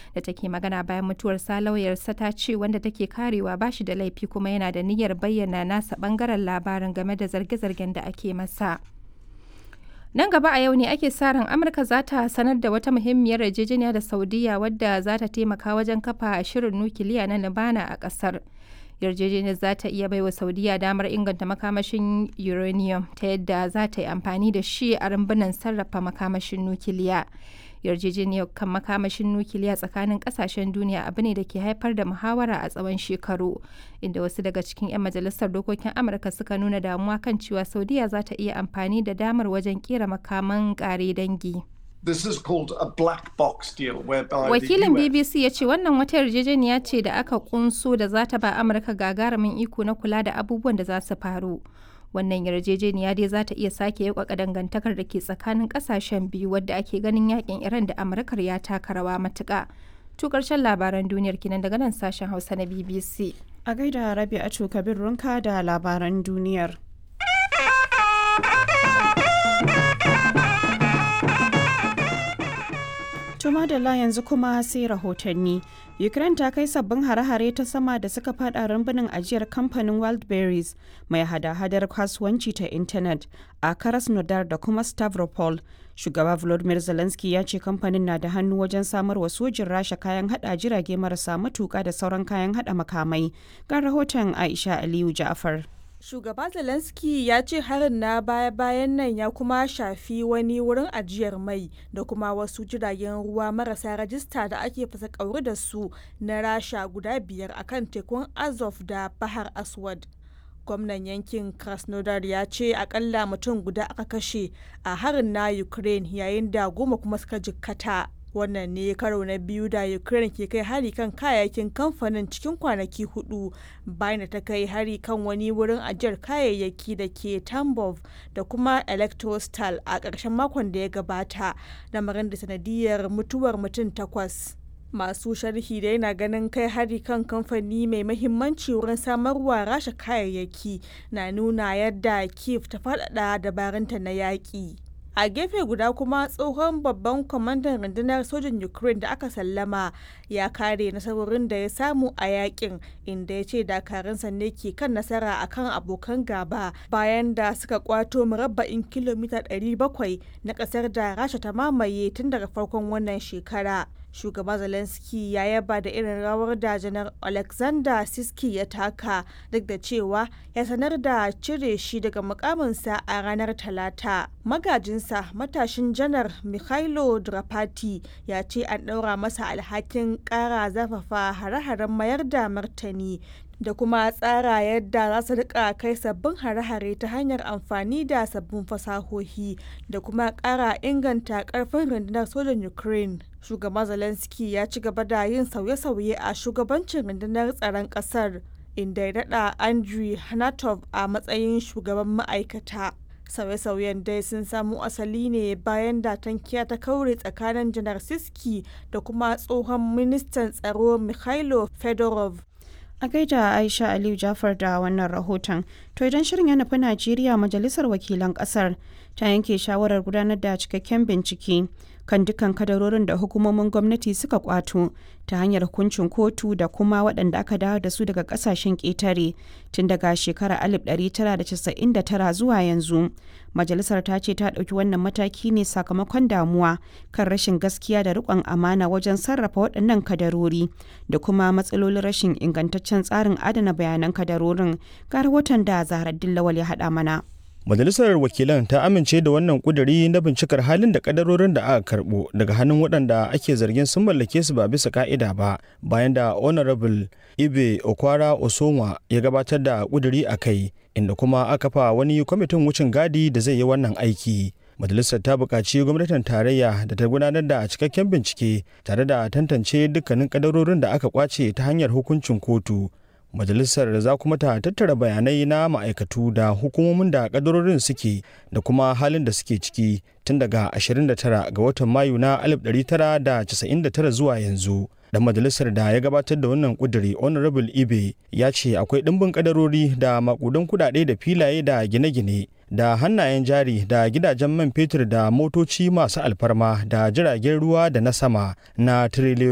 da take magana bayan mutuwarsa lauyarsa ta ce wanda take karewa ba shi da laifi kuma yana da niyyar bayyana nasa bangaren labarin game da zarge-zargen da ake masa. Nan gaba a yau ne ake sa ran Amurka za ta sanar da wata muhimmiyar yarjejeniya da Saudiya wadda za ta taimaka wajen kafa shirin nukiliya na Libana a ƙasar. Yarjejeniyar za ta iya baiwa Saudiya damar inganta makamashin uranium ta yadda za ta yi amfani da shi a rumbunan sarrafa makamashin nukiliya. yarjejeniyar kan makamashin nukiliya tsakanin kasashen duniya abu ne da ke haifar da muhawara a tsawon shekaru inda wasu daga cikin 'yan majalisar dokokin amurka suka nuna damuwa kan cewa saudiya za ta iya amfani da damar wajen kera makaman kare dangi This is called a black box deal whereby wakilin the US bbc ya ce wannan wata yarjejeniya ce da aka kunso da za ta ba amurka gagarumin iko na kula da abubuwan da za su faru wannan yarjejeniya dai za ta iya sake yaukaka dangantakar da ke tsakanin kasashen biyu wadda ake ganin yakin iran da amurkar ya taka rawa matuka to karshen labaran duniyar kinan daga nan sashen hausa na bbc A gaida Rabi'atu Kabir Runka da labaran duniyar. Tuma da la yanzu kuma sai rahotanni. Ukraine ta kai sabbin hare-hare ta sama da suka fada rumbunin ajiyar kamfanin Wildberries mai hada-hadar kasuwanci ta intanet a Krasnodar da kuma Stavropol. Shugaba Volodymyr Zelensky ya ce kamfanin na da hannu wajen samar wa sojin Rasha kayan hada jirage marasa matuka da sauran kayan hada makamai. Ga rahoton Aisha Aliyu Ja'far. Shugaba Zelensky ya ce harin na baya-bayan nan ya kuma shafi wani wurin ajiyar mai da kuma wasu jiragen ruwa marasa rajista da ake fasa kauri da su na rasha guda biyar akan tekun Azov da Bahar Aswad. Gwamnan yankin Krasnodar ya ce akalla mutum guda aka kashe a harin na Ukraine yayin da goma kuma suka jikkata. wannan ne karo na biyu da ukraine ke kai hari kan kayayyakin kamfanin cikin kwanaki hudu bayan da ta kai hari kan wani wurin ajiyar kayayyaki da ke tambov da kuma electrostal a ƙarshen makon da ya gabata lamarin da sanadiyar mutuwar mutum takwas masu sharhi da yana ganin kai hari kan kamfani mai mahimmanci wurin samarwa rasha kayayyaki na nuna yadda kiev ta faɗaɗa dabarunta na yaƙi a gefe guda kuma tsohon babban kwamandan rundunar sojin ukraine da aka sallama ya kare nasarorin da ya samu a yakin inda ya ce dakarunsa ne ke kan nasara akan abokan gaba bayan da suka kwato murabba'in kilomita 700 na kasar da rasha ta mamaye tun daga farkon wannan shekara shugaba zelensky ya yaba da irin rawar da janar alexander siski ya taka duk da cewa ya sanar da cire shi daga mukaminsa a ranar talata magajinsa matashin janar mikhailo drapati ya ce an ɗaura masa alhakin ƙara zafafa hare-haren mayar da martani da kuma tsara yadda za su rika kai sabbin hare-hare ta hanyar amfani da sabbin fasahohi da kuma ƙara inganta ƙarfin rundunar sojan ukraine shugaban zelensky ya ci gaba da yin sauye-sauye a shugabancin rundunar tsaron ƙasar inda ya daɗa andrew hanatov a matsayin shugaban ma'aikata sauye-sauyen dai sun samo asali ne bayan da tankiya ta kaure tsakanin janar siski da kuma tsohon ministan tsaro mikhailo fedorov A gaida Aisha Aliyu Jafar da wannan rahoton. To idan shirin ya nufi Najeriya majalisar wakilan kasar ta yanke shawarar gudanar da cikakken bincike kan dukkan kadarorin da hukumomin gwamnati suka kwato ta hanyar hukuncin kotu da kuma waɗanda aka dawo da su daga ƙasashen ƙetare tun daga shekarar 1999 zuwa yanzu. Majalisar ta ce ta ɗauki wannan mataki ne sakamakon damuwa kan rashin gaskiya da riƙon amana wajen sarrafa waɗannan kadarori da kuma matsalolin rashin ingantaccen tsarin adana bayanan kadarorin ga rahoton da Zahra Dillawal ya haɗa mana. Majalisar Wakilan ta amince da wannan kuduri na bincikar halin da kadarorin da aka karbo daga hannun waɗanda ake zargin sun mallake su ba bisa ka'ida ba bayan da Honorable Ibe Okwara Osonwa ya gabatar da kuduri a kai inda kuma aka fa wani kwamitin wucin gadi da zai yi wannan aiki. Majalisar ta buƙaci gwamnatin tarayya da ta gudanar da cikakken bincike tare da tantance dukkanin kadarorin da aka kwace ta hanyar hukuncin kotu majalisar za kuma ta tattara bayanai na ma'aikatu da hukumomin da kadarorin suke da kuma halin da suke ciki tun daga 29 ga watan mayu na 1999 zuwa yanzu dan majalisar da ya gabatar da wannan kuduri honorable ibe ya ce akwai ɗimbin kadarori da makudan kudade da filaye da gine-gine da hannayen jari da gidajen man fetur da motoci masu alfarma da jiragen ruwa da na sama na tiriliyoyi